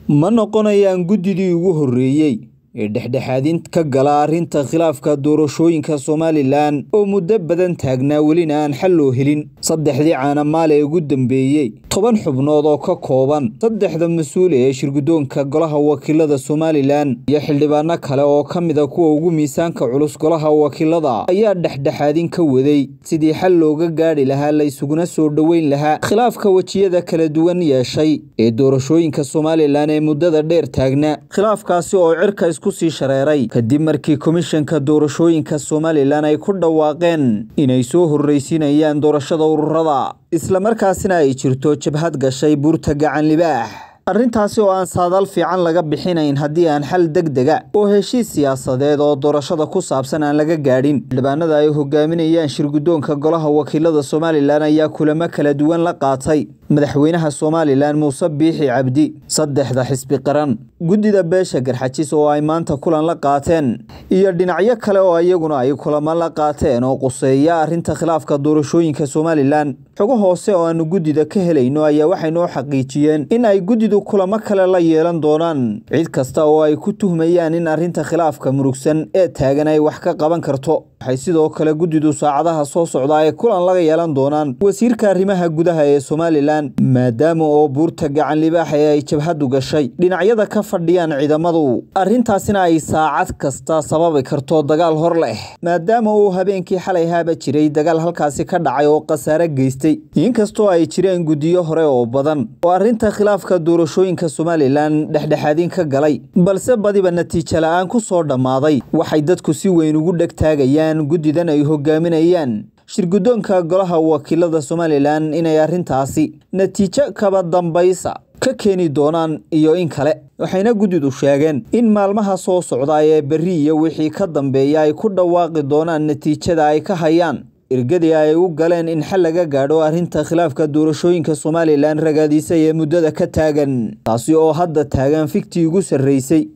ma noqonayaan guddidii ugu horreeyey ee dhexdhexaadin ka gala arrinta khilaafka doorashooyinka somalilan oo muddo badan taagnaa welina aan xal loo helin saddexdii caanamaal ee ugu dambeeyey toban xubnood oo ka kooban saddexda mas-uul ee shirguddoonka golaha wakiilada somalilan iyo xildhibaano kale oo ka mida kuwa ugu miisaanka culus golaha wakiilada ayaa dhexdhexaadin ka waday sidii xal looga gaadhi lahaa la ysuguna soo dhoweyn lahaa khilaafka wejiyada kala duwan yeeshay ee doorashooyinka somalilan ee muddada dheer taagnaa khilaafkaasi oo cirka isku sii shareeray kadib markii komishanka doorashooyinka somalilan ay ku dhawaaqeen inay soo horreysiinayaan doorashada ururada islamarkaasina ay jirto jabhad gashay buurta gacan libaax arrintaasi oo aan saadaal fiican laga bixinayn haddii aan xal deg dega oo heshiis siyaasadeed oo doorashada ku saabsan aan laga gaadhin xildhibaanada ay hogaaminayaan shirguddoonka golaha wakiilada somalilan ayaa kulamo kala duwan la qaatay madaxweynaha somalilan muuse biixi cabdi saddexda xisbi qaran guddida beesha garxajis oo ay maanta kulan la qaateen iyo dhinacyo kale oo iyaguna ay kulamo la qaateen oo quseeya arrinta khilaafka doorashooyinka somalilan xogo hoose oo aanu guddida ka helayno ayaa waxay noo xaqiijiyeen in ay guddidu kulamo kale la yeelan doonaan cid kasta oo ay ku tuhmayaan in arrinta khilaafka murugsan ee taagan ay wax ka qaban karto waxay sidoo kale guddidu saacadaha soo socda ay kulan laga yeelan doonaan wasiirka arrimaha gudaha ee somalilan maadaama oo buurta gacan libaax ee ay jabhadu gashay dhinacyada ka fadhiyaan ciidamadu arrintaasina ay saacad kasta sababi karto dagaal hor leh maadaama uu habeenkii xalay haaba jiray dagaal halkaasi ka dhacay oo khasaare geystay inkastoo ay jireen guddiyo hore oo badan oo arrinta khilaafka doorashooyinka somalilan dhexdhexaadin ka galay balse badiba natiijo la-aan ku soo dhammaaday waxay dadku si weyn ugu dhegtaagayaan guddidan ay hogaaminayaan shirguddoonka golaha wakiilada somalilan inay arrintaasi natiijo kaba dambaysa ka keeni doonaan iyo in kale waxayna guddidu sheegeen in maalmaha soo socda ee berri iyo wixii ka dambeeya ay ku dhawaaqi doonaan natiijada ay ka hayaan ergadii ay u galeen in xal laga gaadho arrinta khilaafka doorashooyinka somalilan ragaadisay ee muddada ka taagan taasi oo hadda taagan fiktii ugu sarreysay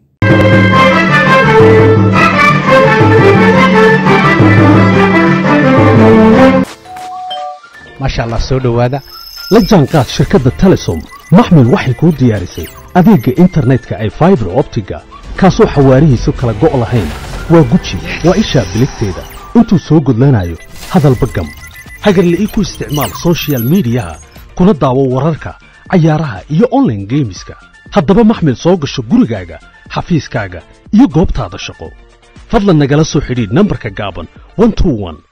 maasha allah soo dhowaada la jaanqaad shirkadda telesom maxmil waxay kuu diyaarisay adeegga internetka ay faibar optiga kaasoo xawaarihiisu kala go' lahayn waa guji waa ishaa biligteeda intuu soo gudlanayo hadalba gam hagarle ii ku isticmaal sochial midiyaha kuna daawo wararka cayaaraha iyo onlaine geemiska haddaba maxmil soo gasho gurigaaga xafiiskaaga iyo goobtaada shaqo fadlan nagala soo xidhiidh nambarka gaaban